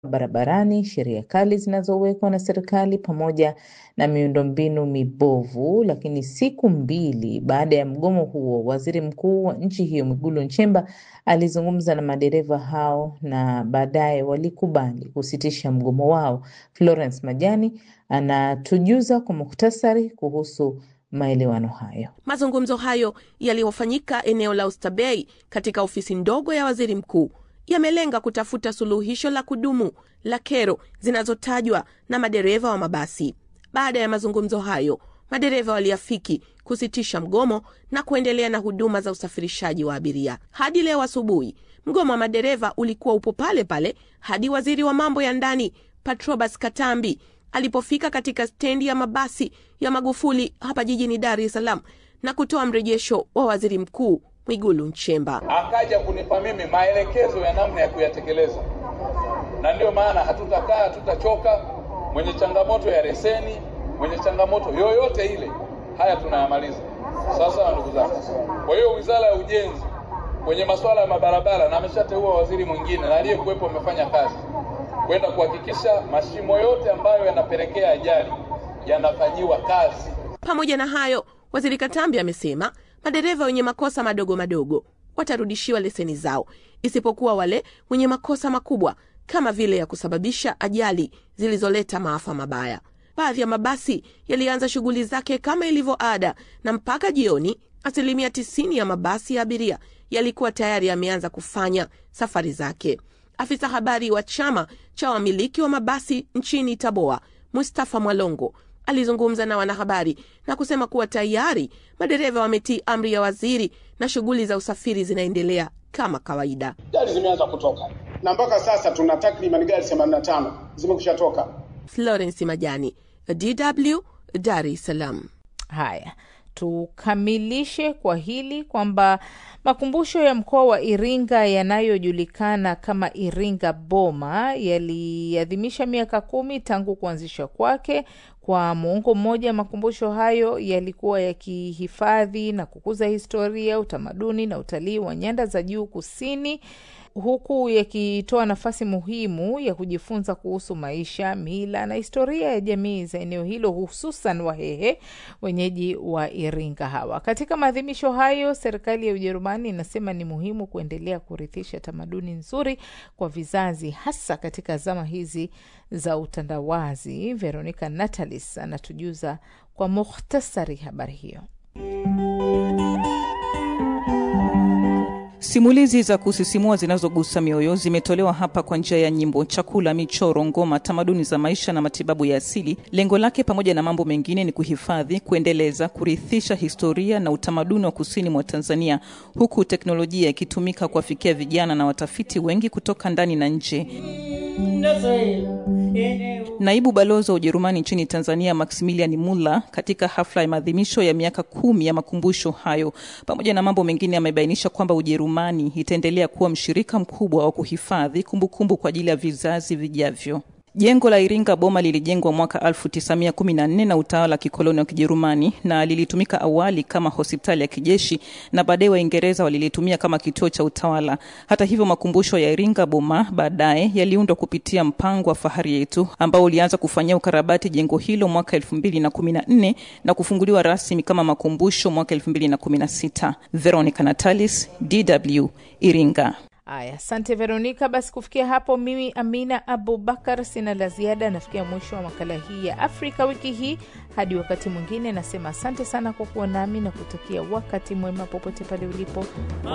barabarani, sheria kali zinazowekwa na serikali pamoja na miundombinu mibovu. Lakini siku mbili baada ya mgomo huo, waziri mkuu wa nchi hiyo Mwigulu Nchemba alizungumza na madereva hao na baadaye walikubali kusitisha mgomo wao. Florence Majani anatujuza kwa muhtasari kuhusu maelewano hayo. Mazungumzo hayo yaliyofanyika eneo la Oysterbay katika ofisi ndogo ya waziri mkuu yamelenga kutafuta suluhisho la kudumu la kero zinazotajwa na madereva wa mabasi. Baada ya mazungumzo hayo, madereva waliafiki kusitisha mgomo na kuendelea na huduma za usafirishaji wa abiria. Hadi leo asubuhi, mgomo wa madereva ulikuwa upo pale pale hadi waziri wa mambo ya ndani Patrobas Katambi alipofika katika stendi ya mabasi ya Magufuli hapa jijini Dar es Salaam na kutoa mrejesho wa waziri mkuu Mwigulu Nchemba. Akaja kunipa mimi maelekezo ya namna ya kuyatekeleza, na ndiyo maana hatutakaa, hatutachoka. Mwenye changamoto ya leseni, mwenye changamoto yoyote ile, haya tunayamaliza. Sasa ndugu zangu, kwa hiyo wizara ya ujenzi kwenye masuala ya mabarabara, na ameshateua waziri mwingine na aliyekuwepo amefanya kazi kwenda kuhakikisha mashimo yote ambayo yanapelekea ajali yanafanyiwa kazi. Pamoja na hayo, waziri Katambi amesema madereva wenye makosa madogo madogo watarudishiwa leseni zao, isipokuwa wale wenye makosa makubwa kama vile ya kusababisha ajali zilizoleta maafa mabaya. Baadhi ya mabasi yalianza shughuli zake kama ilivyo ada, na mpaka jioni asilimia tisini ya mabasi ya abiria yalikuwa tayari yameanza kufanya safari zake. Afisa habari wa chama cha wamiliki wa mabasi nchini Taboa, Mustafa Mwalongo, alizungumza na wanahabari na kusema kuwa tayari madereva wametii amri ya waziri na shughuli za usafiri zinaendelea kama kawaida. Gari zimeanza kutoka na mpaka sasa tuna takriban gari 85 zimekusha toka. Florence Majani, DW, Dar es Salaam. Haya, tukamilishe kwa hili kwamba makumbusho ya mkoa wa Iringa yanayojulikana kama Iringa Boma yaliadhimisha miaka kumi tangu kuanzishwa kwake. Kwa muongo mmoja, makumbusho hayo yalikuwa yakihifadhi na kukuza historia, utamaduni na utalii wa nyanda za juu kusini huku yakitoa nafasi muhimu ya kujifunza kuhusu maisha, mila na historia ya jamii za eneo hilo, hususan Wahehe, wenyeji wa Iringa hawa. Katika maadhimisho hayo, serikali ya Ujerumani inasema ni muhimu kuendelea kurithisha tamaduni nzuri kwa vizazi, hasa katika zama hizi za utandawazi. Veronica Natalis anatujuza kwa mukhtasari habari hiyo. Simulizi za kusisimua zinazogusa mioyo zimetolewa hapa kwa njia ya nyimbo, chakula, michoro, ngoma, tamaduni za maisha na matibabu ya asili. Lengo lake pamoja na mambo mengine ni kuhifadhi, kuendeleza, kurithisha historia na utamaduni wa kusini mwa Tanzania, huku teknolojia ikitumika kuwafikia vijana na watafiti wengi kutoka ndani na nje. Naibu balozi wa Ujerumani nchini Tanzania Maximilian Muller katika hafla ya maadhimisho ya miaka kumi ya makumbusho hayo, pamoja na mambo mengine, amebainisha kwamba Ujerumani itaendelea kuwa mshirika mkubwa wa kuhifadhi kumbukumbu kwa ajili ya vizazi vijavyo. Jengo la Iringa Boma lilijengwa mwaka 1914 na utawala wa kikoloni wa Kijerumani na lilitumika awali kama hospitali ya kijeshi na baadaye Waingereza walilitumia kama kituo cha utawala. Hata hivyo, makumbusho ya Iringa Boma baadaye yaliundwa kupitia mpango wa Fahari Yetu ambao ulianza kufanyia ukarabati jengo hilo mwaka 2014 na kufunguliwa rasmi kama makumbusho mwaka 2016. Veronica Natalis, DW, Iringa. Aya, asante Veronika. Basi kufikia hapo, mimi Amina Abubakar sina la ziada. Nafikia mwisho wa makala hii ya Afrika wiki hii. Hadi wakati mwingine, nasema asante sana kwa kuwa nami na kutakia wakati mwema popote pale ulipo.